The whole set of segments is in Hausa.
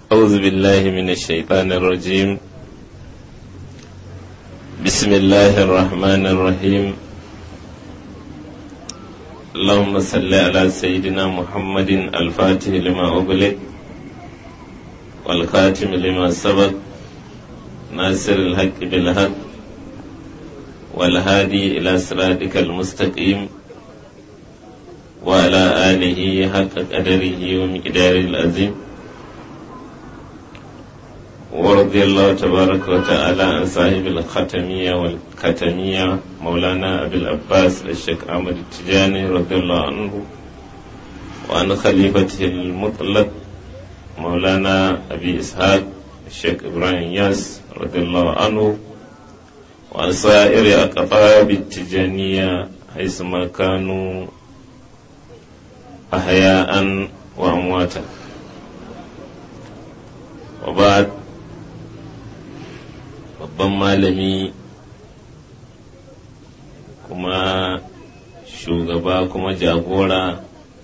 أعوذ بالله من الشيطان الرجيم بسم الله الرحمن الرحيم اللهم صل على سيدنا محمد الفاتح لما أغلق والخاتم لما سبق ناصر الحق بالحق والهادي إلى صراطك المستقيم وعلى آله حق قدره ومقداره العظيم ورضي الله تبارك وتعالى عن صاحب الختمية والختمية مولانا أبي العباس الشيخ أحمد التجاني رضي الله عنه وعن خليفته المطلق مولانا أبي إسحاق الشيخ إبراهيم ياس رضي الله عنه وعن سائر أقطاب التجانية حيثما كانوا أحياء وأمواتا وبعد babban malami kuma shugaba kuma jagora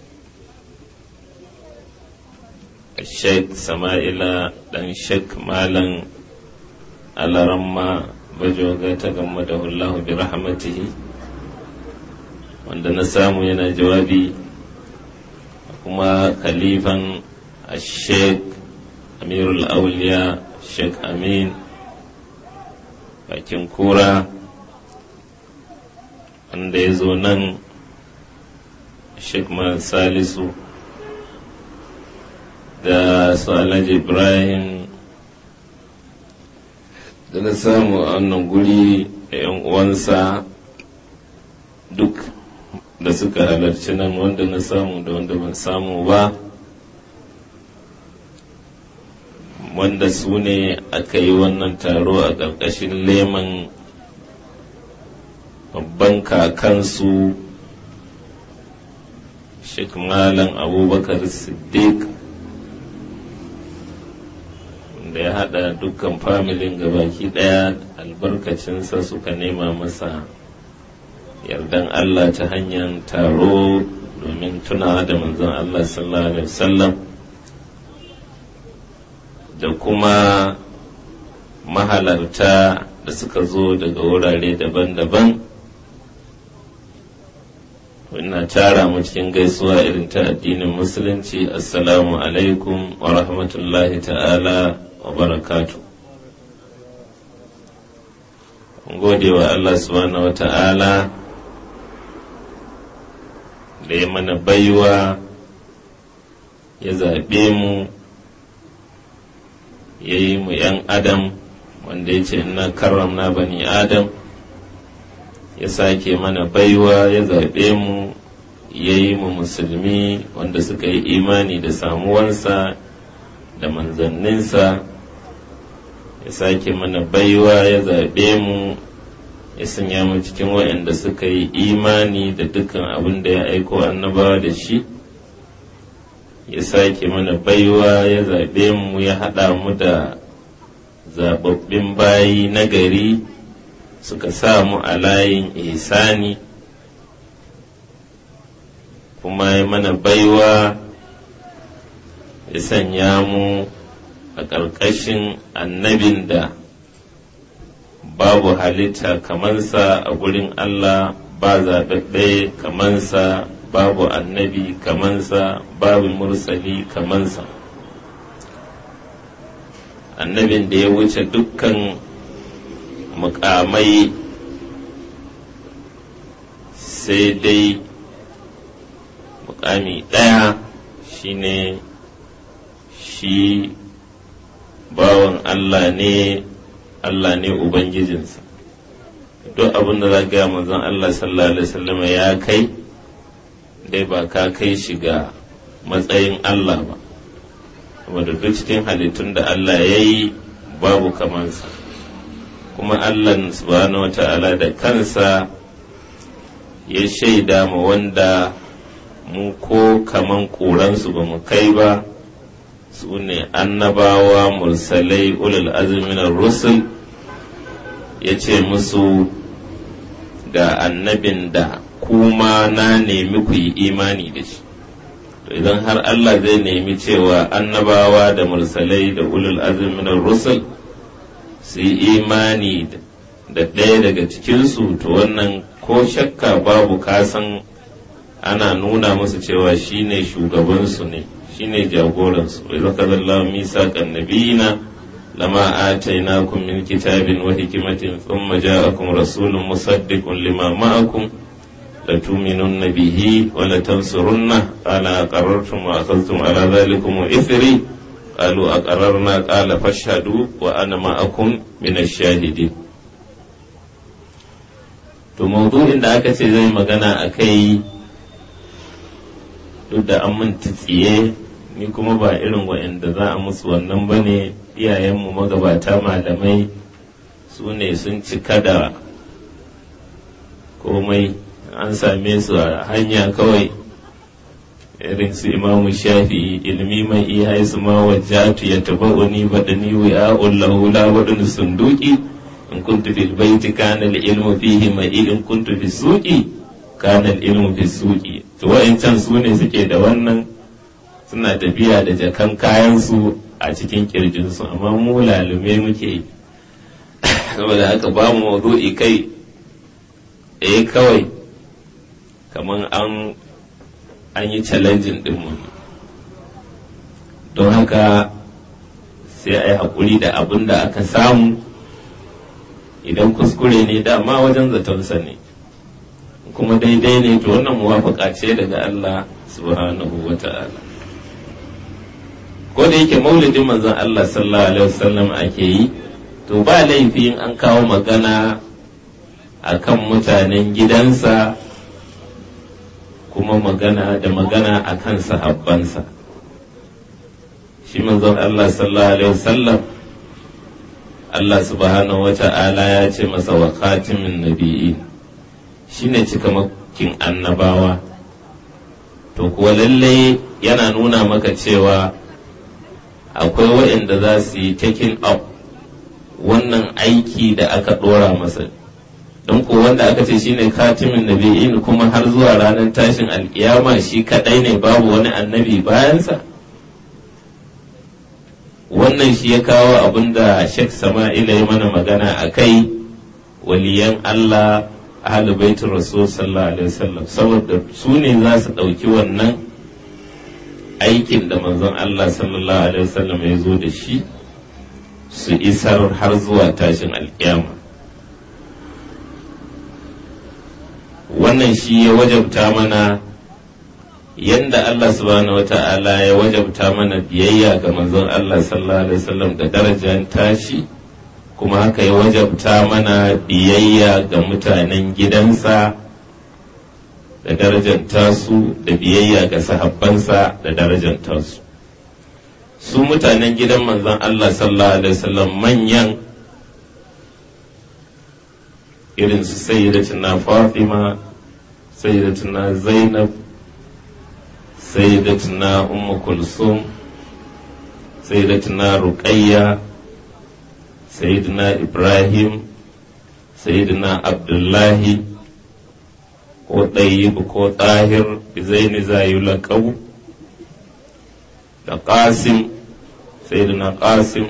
sheikh sama'ila dan sheikh malam alaramma bajoga ta gama da hullahu bi rahmatihi wanda na samu yana jawabi kuma khalifan sheikh amirul auliya sheikh amin bakin kura wanda ya zo nan sheikh salisu da su alhaji ibrahim da na samu a wannan guri da yan uwansa duk da suka halarci nan wanda na samu da wanda ban samu ba wanda su ne aka yi wannan taro a ƙarƙashin leman babban kakansu Sheikh Malam Abubakar Siddiq da ya haɗa dukkan familin gabaki ɗaya albarkacinsa suka nema masa yardan Allah ta hanyar taro domin tunawa da manzon Allah sallallahu Alaihi wasallam da kuma mahalarta da suka zo daga wurare daban-daban ina tara mu cikin gaisuwa irin ta addinin musulunci assalamu alaikum wa rahmatullahi ta'ala wa barakatu gode wa Allah subhanahu wa ta'ala da ya mana baiwa ya zaɓe mu ya yi mu ‘yan adam wanda ya ce ina karramna bani adam ya sake mana baiwa ya zaɓe mu ya yi mu musulmi wanda suka yi imani da samuwansa da manzanninsa ya sake mana baiwa ya zaɓe mu ya sanya mu cikin waɗanda suka yi imani da dukkan abin da ya aiko annabawa da shi ya sake mana baiwa ya zaɓe mu ya haɗa mu da zaɓaɓɓin bayi na gari suka sa mu a layin ihsani kuma ya mana baiwa ya sanya mu a ƙarƙashin annabin da babu halitta kamansa a gurin Allah ba zaɓaɓɓe kamansa babu annabi kamansa babu mursali kamansa annabin da ya wuce dukkan mukamai sai dai mukami ɗaya shine shi bawan Allah ne Allah ne Ubangijinsa duk abin da za gaya manzon Allah sallallahu alaihi wasallam ya kai dai ba ka kai shi ga matsayin Allah ba saboda duk cikin halittun da Allah ya yi babu kamansa kuma Allah subhanahu wa ta'ala da kansa ya shaida ma wanda mu ko kaman ƙuransu ba mu kai ba su ne annabawa mursalai ulul azminar rusul ya ce musu ga annabin da kuma na nemi ku yi imani da shi idan har Allah zai nemi cewa annabawa da mursalai da ulul azumin rusul su yi imani da ɗaya daga cikinsu to wannan ko shakka babu kasan ana nuna musu cewa shine shugabansu ne shine jagoransu wa zaka zallahu misaqan nabiyina lama atainakum min kitabin wa hikmatin thumma ja'akum rasulun musaddiqun lima ma'akum لتؤمنن به ولتنصرنه قال أقررتم وأخذتم على ذلكم إثري قالوا أقررنا قال فاشهدوا وأنا معكم من الشاهدين to maudu'in da aka ce zai magana a kai duk da an minti tsiye ni kuma ba irin wa'anda za a musu wannan ba ne iyayenmu magabata malamai su ne sun cika da komai an same su a hanya kawai irin su imamu shafi ilmi mai iya su ma wajatu ya taba uni badani wa ullahu la wadun sunduki in kuntu fil baiti kana al ilmu fihi mai in kuntu fi suqi kana al ilmu fi suqi to wa'ancan su ne suke da wannan suna tafiya da jakan kayan su a cikin kirjin su amma mu lalume muke saboda haka ba mu mawdu'i kai eh kawai kamar an an yi challenging dinmu don haka sai a yi haƙuri da abin da aka samu idan kuskure ne dama wajen zatonsa ne kuma daidai ne to wannan muwafaka ce daga Allah subhanahu wa ta'ala ko da yake maulidin manzon Allah sallallahu alaihi wasallam ake yi to ba laifin an kawo magana akan mutanen gidansa kuma magana da magana a kan sahabbansa shi manzon Allah sallallahu alaihi wasallam Allah subhanahu wa ta'ala ya ce masa wa khatimin nabiyyi shine cikamakin annabawa to kuwa lalle yana nuna maka cewa akwai waɗanda za su yi taking up wannan aiki da aka ɗora masa don ko wanda aka ce shine katimin nabi'in kuma har zuwa ranar tashin alkiyama shi kadai ne babu wani annabi bayansa wannan shi ya kawo abin da Sheikh Sama'ila ya mana magana a kai waliyan Allah ahlu baitul rasul sallallahu alaihi wasallam saboda su ne za su ɗauki wannan aikin da manzon Allah sallallahu alaihi wasallam ya zo da shi su isar har zuwa tashin alkiyama wannan shi ya wajabta mana yanda Allah subhanahu wata'ala ya wajabta mana biyayya ga manzon Allah sallallahu alaihi wasallam da darajar tashi kuma haka ya wajabta mana biyayya ga mutanen gidansa da darajar tasu da biyayya ga sahabbansa da darajar tasu su mutanen gidan manzon Allah sallallahu alaihi wasallam manyan irin su sayyidatuna Fatima sayyidatuna Zainab sayyidatuna Ummu Kulsum sayyidatuna Ruqayya sayyidina Ibrahim sayyidina Abdullahi ko ɗayyib ko ɗahir zaini zayu laƙabu da ƙasim sayyidina ƙasim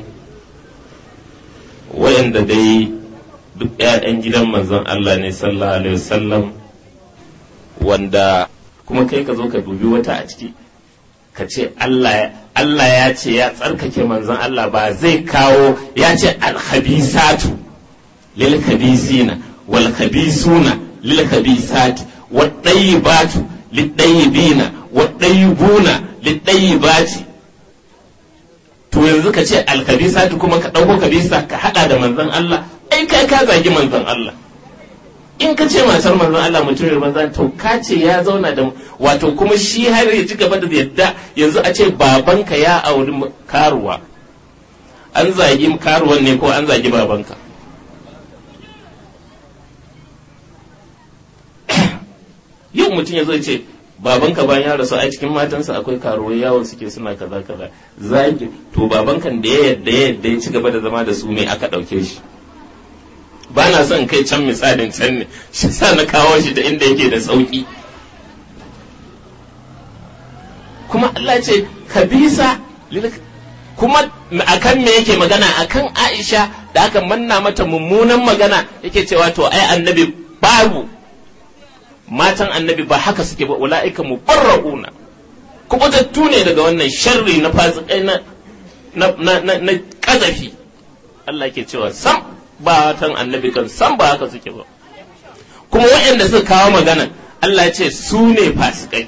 wayanda dai duk ‘ya'yan gidan manzon Allah ne sallallahu alaihi wasallam wanda kuma kai ka zo ka dubi wata a ciki ka ce Allah ya ce ya tsarkake manzon Allah ba zai kawo ya ce alhabisatu lil khabisina wal khabisuna lil khabisati wad dayyibatu lid dayyibina wad dayyibuna lid dayyibati to yanzu ka ce alkhabisatu kuma ka dauko kabisa ka hada da manzon Allah ai kai ka zagi manzon Allah in ka ce matar manzon Allah mutumin manzon to ka ce ya zauna da wato kuma shi har ya ci gaba da yadda yanzu a ce babanka ya auri karuwa an zagi karuwan ne ko an zagi babanka yau mutum ya zo ce babanka bayan ya rasu a cikin matansa akwai karuwai yawon suke suna kaza kaza zagi to babankan da ya yadda ya yadda ya ci gaba da zama da su ne aka ɗauke shi ba na son kai can misalin can ne shi sa na kawo shi da inda yake da sauki kuma Allah ce kabisa kuma akan me yake magana akan Aisha da aka manna mata mummunan magana yake cewa to ai annabi babu matan annabi ba haka suke ba ula'ika mubarra'una kubutattu ne daga wannan sharri na fasikai na na na na kazafi Allah ke cewa sam ba matan annabi kan sam ba haka suke ba kuma waɗanda suka kawo magana Allah ce su ne fasikai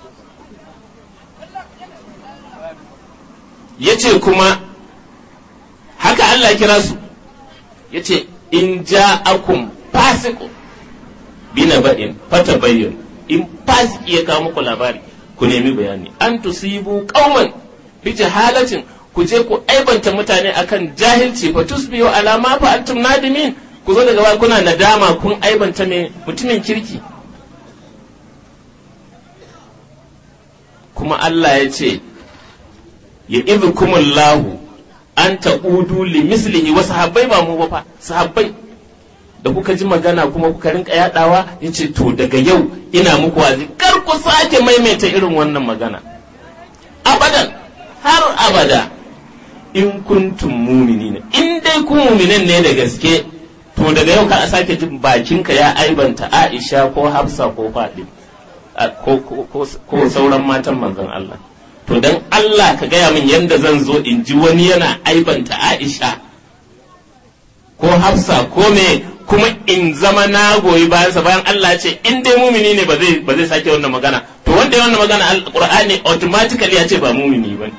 ya ce kuma haka Allah kira su ya ce in ja'akum fasiqun bina ba'in fata bayyan in fasiki ya kawo muku labari ku nemi bayani an tusibu qauman bi jahalatin ku je ku aibanta mutane akan jahilci fa tusbihu ala ma fa'altum nadimin ku zo daga kuna nadama kun aibanta mai mutumin kirki kuma Allah ya ce ya idhukumullahu an ta'udu li mislihi wa sahabbai ba mu ba fa sahabbai da kuka ji magana kuma kuka rinka yadawa ya ce to daga yau ina muku wazi kar ku sake maimaita irin wannan magana abadan har abada in kuntum muminina in dai ku muminan ne da gaske to daga yau ka a sake jin bakinka ya aibanta Aisha ko Hafsa ko Fadim ko sauran matan manzon Allah to dan Allah ka gaya min yadda zan zo in ji wani yana aibanta Aisha ko Hafsa ko me kuma in zama na goyi bayansa bayan Allah ce in dai mumini ne ba zai ba zai sake wannan magana to wanda ya wannan magana alqur'ani automatically ya ce ba mumini bane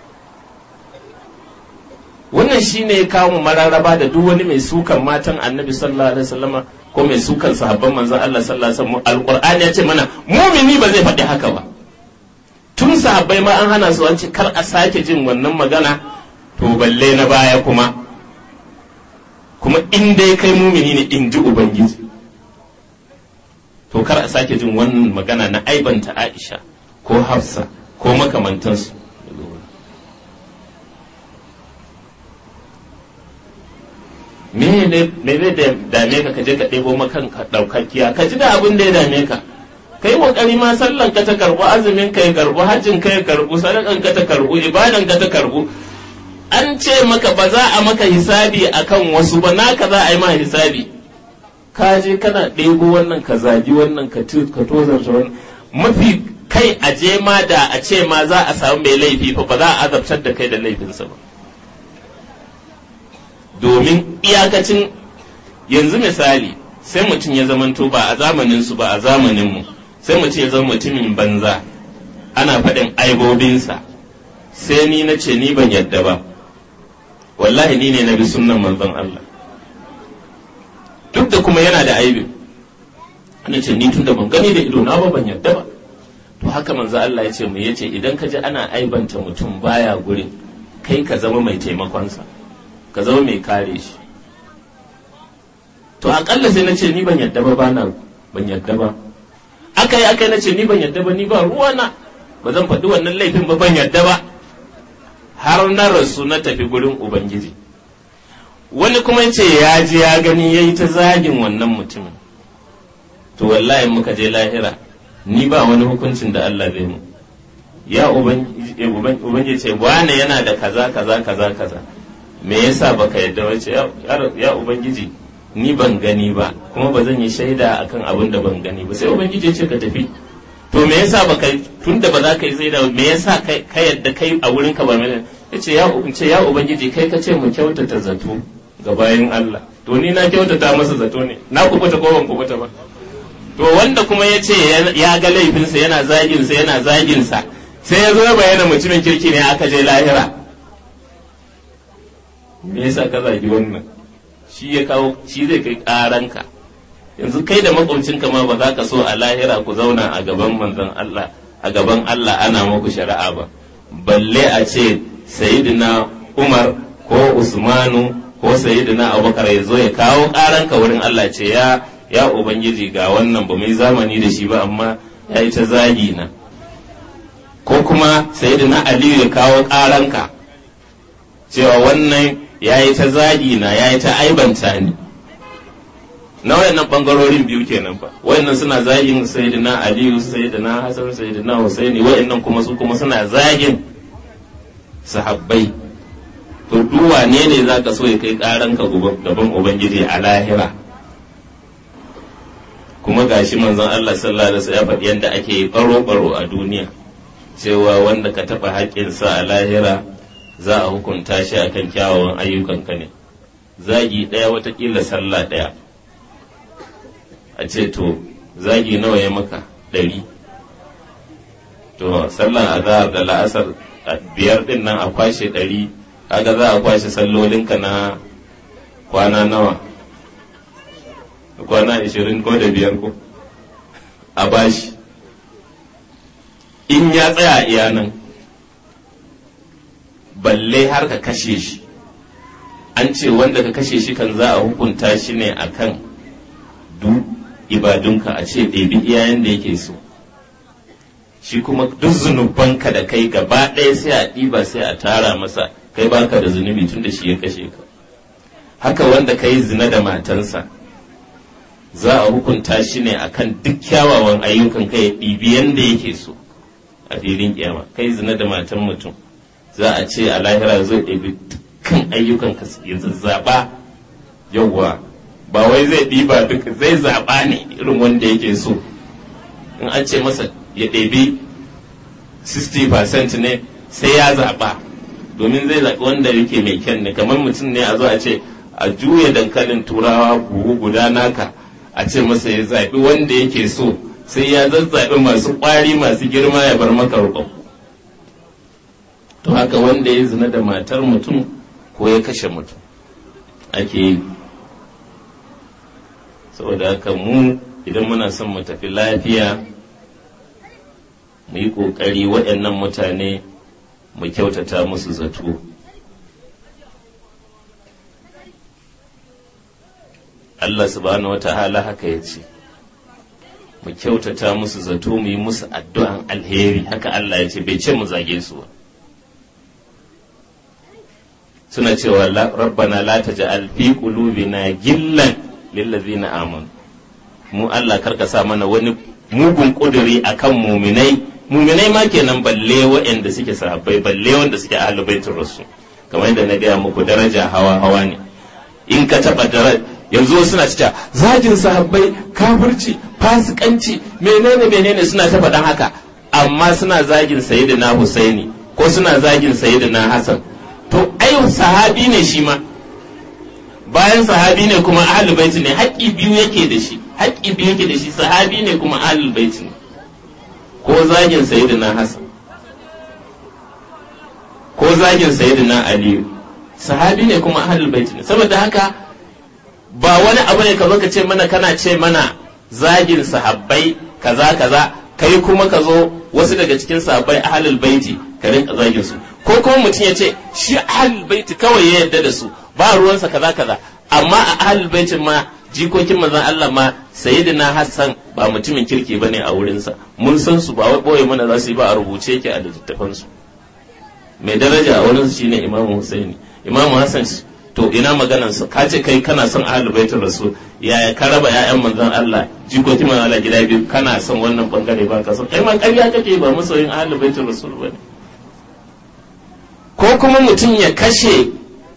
wannan shine ya kawo mu mararaba da duk wani mai sukan matan annabi sallallahu alaihi wasallama ko mai sukan sahabban manzon Allah sallallahu alaihi wasallam alqur'ani ya ce mana mumini ba zai faɗi haka ba tun sahabbai ma an hana su an ce kar a sake jin wannan magana to balle na baya kuma kuma in dai kai mumini ne in ji ubangiji to kar a sake jin wannan magana na aibanta aisha ko hafsa ko makamantansu me ne zai dame ka kaje ka ɗebo makan ka ɗaukakkiya ka ji da abin da ya dame ka kai kokari ma sallan ka ta karbu azumin ka ya karbu hajjin ka ya karbu sadakan ka ta karbu ibadan ka ta karbu an ce maka ba za a maka hisabi akan wasu ba naka za a yi ma hisabi ka je kana ɗebo wannan ka zagi wannan ka tozarta wannan mafi kai a je ma da a ce ma za a samu mai laifi fa ba za a azabtar da kai da laifinsa ba domin iyakacin yanzu misali sai mutum ya zamanto ba a zamanin su ba a zamanin mu sai mutum ya zama mutumin banza ana faɗin aibobinsa sai ni na ce ni ban yadda ba wallahi ni ne na bi sunnan manzon Allah duk da kuma yana da aibi ana ce ni tun da ban gani da ido na ba ban yadda ba to haka manzo Allah ya ce mu yace idan ka ji ana aibanta mutum baya gurin kai ka zama mai taimakonsa ka zama mai kare shi to akalla sai na ce ni ban yadda ba bana ban yadda ba aka yi aka yi na ce ni ban yadda ba ni ba ruwana ba zan faɗi wannan laifin ba ban yadda ba har na rasu na tafi gurin ubangiji wani kuma ce ya ji ya gani ya yi ta zagin wannan mutumin to wallahi muka je lahira ni ba wani hukuncin da Allah zai mu ya ubangiji ce wane yana da kaza kaza kaza kaza me yasa baka yadda wace ya ubangiji ni ban gani ba kuma ba zan yi shaida akan abin da ban gani ba sai ubangiji ya ce ka tafi to me yasa baka tun da ba za ka yi shaida me yasa ka yadda kai a wurin ka ba mai ya ce ya ce ya ubangiji kai ka ce mu kyautata zato ga bayan Allah to ni na kyautata masa zato ne na kubuta ko ban kubuta ba to wanda kuma ya ce ya ga laifinsa yana zaginsa yana zaginsa sai ya zo ya bayyana mutumin kirki ne aka je lahira me yasa ka zagi wannan shi ya kawo shi zai kai karanka yanzu kai da makwabcinka ma ba za ka so a lahira ku zauna a gaban manzon Allah a gaban Allah ana muku shari'a ba balle a ce sayyidina Umar ko Usmanu ko sayyidina Abubakar ya zo ya kawo karanka wurin Allah ce ya ya ubangiji ga wannan ba mai zamani da shi ba amma ya yi ta zagi na ko kuma sayyidina Aliyu ya kawo karanka cewa wannan ya yi ta zagi na ya yi ta aibanta ni na wayannan bangarorin biyu kenan fa wayannan suna zagin sayyidina aliyu sayyidina hasan sayyidina husaini wayannan kuma su kuma suna zagin sahabbai to duk wane ne zaka so ya kai karan ka gaban ubangiji a lahira kuma gashi manzon Allah sallallahu alaihi wasallam ya faɗi yadda ake baro baro a duniya cewa wanda ka taɓa haƙƙinsa a lahira za a hukunta shi akan kyawawan ayyukanka ne zagi ɗaya watakila sallah ɗaya a ce to zagi nawa ya maka ɗari to sallan azhar da la'asar biyar ɗin nan a kwashe ɗari kaga za a kwashe sallolinka na kwana nawa kwana ashirin ko da biyar ko a bashi in ya tsaya iya nan balle har ka kashe shi an ce wanda ka kashe shi kan za a hukunta shi ne akan du ibadunka a ce ɗebi iyayen da yake so shi kuma duk zunubanka da kai gaba ɗaya sai a ɗiba sai a tara masa kai baka da zunubi tun da shi ya kashe ka haka wanda ka yi zina da matansa za a hukunta shi ne akan duk kyawawan ayyukan kai ya ɗibi yanda yake so a filin kiyama kai zina da matan mutum za a ce a lahira zai ɗabi dukkan ayyukan ka ya zazzaɓa yawwa ba wai zai ɗiba duk zai zaɓa ne irin wanda yake so in an ce masa ya ɗabi 60% ne sai ya zaɓa domin zai zaɓi wanda yake mai kyan ne kamar mutum ne a zo a ce a juya dankalin turawa buhu guda naka a ce masa ya zaɓi wanda yake so sai ya zazzaɓi masu ƙwari masu girma ya bar maka rukon to haka wanda ya zina da matar mutum ko ya kashe mutum ake yi saboda haka mu idan muna son mu tafi lafiya mu yi ƙoƙari waɗannan mutane mu kyautata musu zato Allah subhanahu wa ta'ala haka ya ce mu kyautata musu zato mu yi musu addu'an alheri haka Allah ya ce bai ce mu zage su ba suna cewa rabbana la taj'al fi qulubina gillan lil ladzina amanu mu Allah karka sa mana wani mugun kuduri akan muminai muminai ma kenan balle waɗanda suke sahabbai balle wanda suke ahlul baitur rasul kamar yadda na gaya muku daraja hawa hawa ne in ka taba daraja yanzu suna cewa zagin sahabbai kafirci fasikanci menene menene suna ta faɗan haka amma suna zagin sayyidina Husaini ko suna zagin sayyidina Hassan to ai sahabi ne shi ma bayan sahabi ne kuma ahlul baiti ne haƙƙi biyu yake da shi haƙƙi biyu yake da shi sahabi ne kuma ahlul baiti ne ko zagin sayyidina Hassan ko zagin sayyidina Aliyu sahabi ne kuma ahlul baiti ne saboda haka ba wani abu ne ka zo ka ce mana kana ce mana zagin sahabbai kaza kaza kai kuma ka zo wasu daga cikin sahabbai ahlul baiti ka rinka zagin su ko kuma mutum ya ce shi ahlul baiti kawai ya yarda da su ba ruwansa kaza kaza amma a ahlul baitin ma jikokin manzon Allah ma sayyidina Hassan ba mutumin kirki bane a wurinsa mun san su ba wai boye mana za su yi ba a rubuce yake a littattafan su mai daraja a wurin su shine Imam Husaini Imam Hassan to ina maganan su ka ce kai kana son ahlul baitin rasul yaya ka raba ƴaƴan manzon Allah jikokin manzon Allah gida biyu kana son wannan bangare ba ka son kai ma ƙarya kake ba masoyin ahlul baitin rasul bane ko kuma mutum ya kashe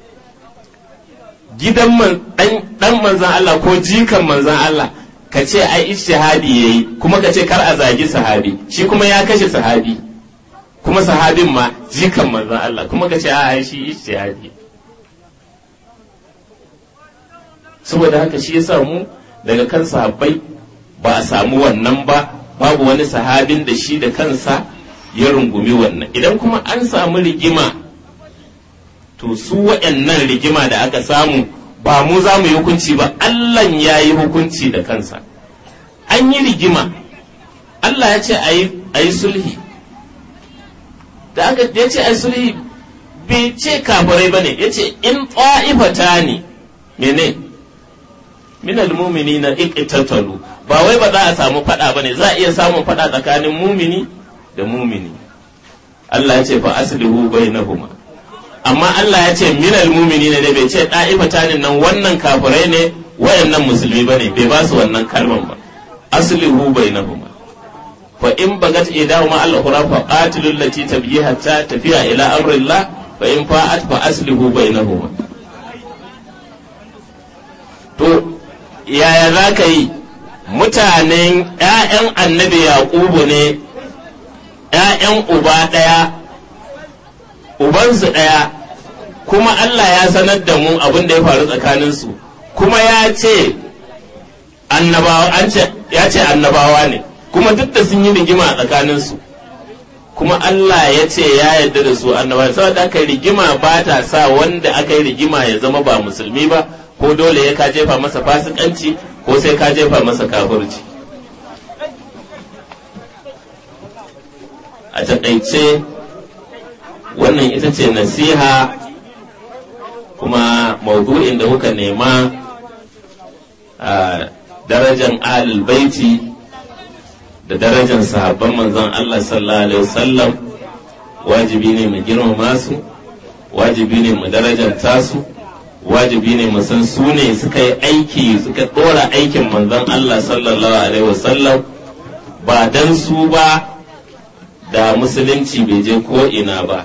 gidan dan manzan Allah ko jikan manzan Allah ka ce ai ijtihadi yayi kuma ka ce kar a zagi sahabi shi kuma ya kashe sahabi kuma sahabin ma jikan manzan Allah kuma ka ce a shi ijtihadi saboda haka shi yasa mu daga kan sahabbai ba a samu wannan ba babu wani sahabin da shi da kansa ya rungumi wannan idan kuma an samu rigima to su waɗannan rigima da aka samu ba mu za mu yi hukunci ba Allah ya yi hukunci da kansa an yi rigima Allah ya ce a yi sulhi da aka ya ce a yi sulhi bai ce kafirai ba ne ya ce in ta'ifata ne mene minal mumini na iqtatalu ba wai ba za a samu fada ba ne za a iya samun fada tsakanin mumini da mumini Allah ya ce fa aslihu bainahuma amma Allah ya ce minal mumini ne bai ce ɗa'ifata ne nan wannan kafirai ne wayannan musulmi bane bai ba su wannan kalman ba aslihu bainahuma fa in bagat idahuma al-ukhra fa qatilul lati tabghi hatta tafiya ila amrillah fa in fa'at fa aslihu bainahuma to yaya za ka yi mutanen ‘ya'yan annabi yaƙubu ne ‘ya'yan uba ɗaya ubansu ɗaya kuma Allah ya sanar da mu abin da ya faru tsakaninsu kuma ya ce annabawa ya ce annabawa ne kuma duk da sun yi rigima a tsakaninsu kuma Allah ya ce ya yarda da su annabawa saboda aka rigima ba ta sa wanda aka yi rigima ya zama ba musulmi ba ko dole ya ka jefa masa fasikanci ko sai ka jefa masa kafirci a taƙaice wannan ita ce nasiha kuma maudu'in da kuka nema a darajan ahlul baiti da darajan sahabban manzon Allah sallallahu alaihi wasallam wajibi ne mu girmama su wajibi ne mu darajanta su wajibi ne mu san su ne suka yi aiki suka ɗora aikin manzon Allah sallallahu alaihi wasallam ba dan su ba da musulunci bai je ko ina ba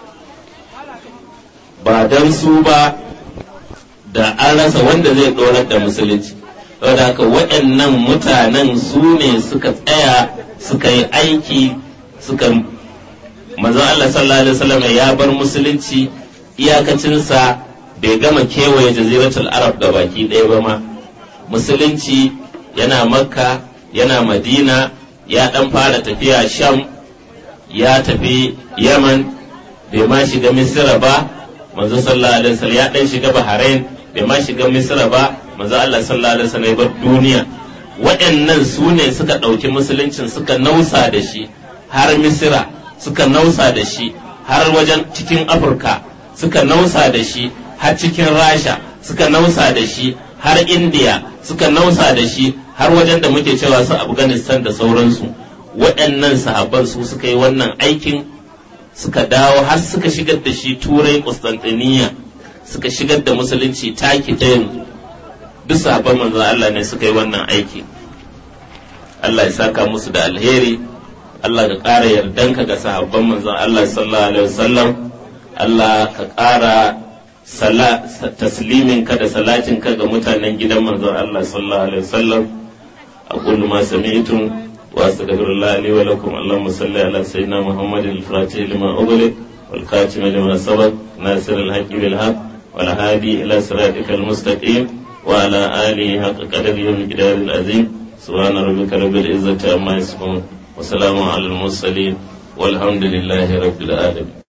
ba dan su ba da an rasa wanda zai ɗorar da musulunci saboda haka waɗannan mutanen su ne suka tsaya suka yi aiki suka manzon Allah sallallahu alaihi wasallam ya bar musulunci iyakacinsa bai gama kewaye jaziratul arab ga baki ɗaya ba ma musulunci yana makka yana madina ya ɗan fara tafiya sham ya tafi yaman bai ma shiga misira ba manzo sallallahu alaihi wasallam ya ɗan shiga bahrain bai ma shiga misira ba manzo Allah sallallahu alaihi wasallam ya bar duniya waɗannan su ne suka ɗauki musuluncin suka nausa da shi har misira suka nausa da shi har wajen cikin afirka suka nausa da shi har cikin rasha suka nausa da shi har indiya suka nausa da shi har wajen da muke cewa su afghanistan da sauransu waɗannan sahabban su suka yi wannan aikin suka dawo har suka shigar da shi turai Constantiniya suka shigar da musulunci taki ta yanzu duk sahabban manzon Allah ne suka yi wannan aiki Allah ya saka musu da alheri Allah ka ƙara yardanka ga sahabban manzon Allah sallallahu alaihi wasallam Allah ka ƙara taslimin ka da salatin ka ga mutanen gidan manzon Allah sallallahu alaihi wasallam aqulu ma sami'tum wa astaghfirullah li wa lakum Allahumma salli ala sayyidina Muhammadin al-fatih lima ughliq wal khatim lima sabaq nasir al-haqqi bil haqq wal hadi ila siratikal mustaqim wa ala alihi haqqa qadrihi wa miqdaril azim سبحان ربك رب العزة عما يصفون وسلام على المرسلين والحمد لله رب العالمين